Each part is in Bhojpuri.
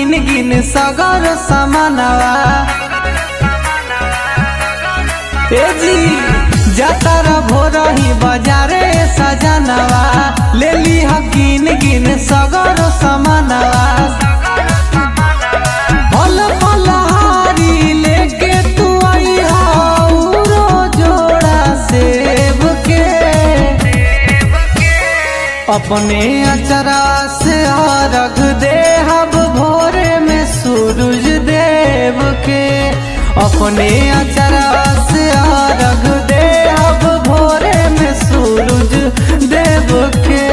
गिन गिन सगर समानवा ए जी जातर भोरही बाजारे सजनवा ले ली गिन गिन सगर समानवा फल फलहारी लेके तू आई हाउरो जोड़ा सेब के अपने अचरा से रख दे हब भोरे में सूरज देव के अपने अचरा से रख दे हब भोरे में सूरज देव के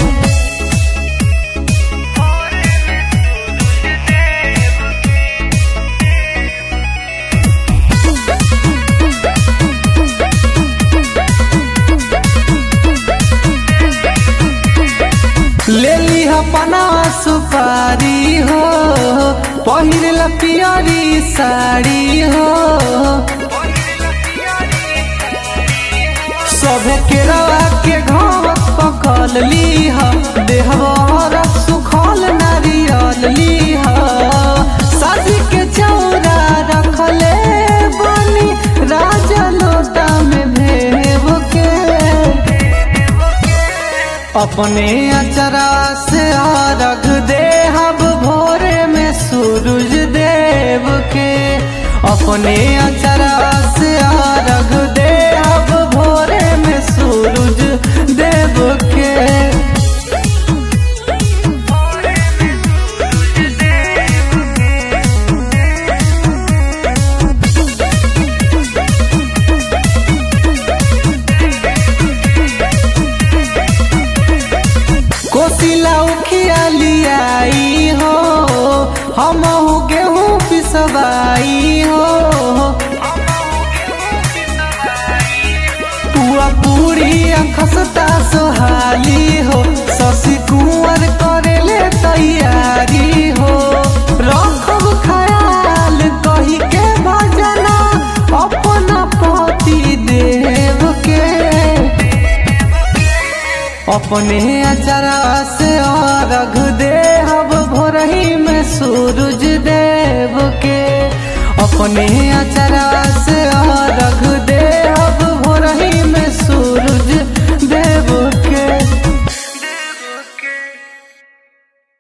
ले ली अपना सुपारी हो पहिर पियरी साड़ी हो सब के रवा के घाव पकल ली हो देहवर सुखल नारियल ली हो शादी के चौरा रखले बनी राजा लोटा में भेव के अपने अचरा से रख दे हब भोरे में सूरज देव के अपने अचरा से रख दे हब भोरे में सूरज देव के कोसिला उखिया लियाई हो हम गेहूँ पिसवाई हो पुआ पूरी खसता सोहाली हो शशि कुंवर करेले तैयारी हो रखब ख्याल कही के भजना अपना पति देव के अपने अचरा से रख दे हब भोरही में सूरज देव के अपने अचरा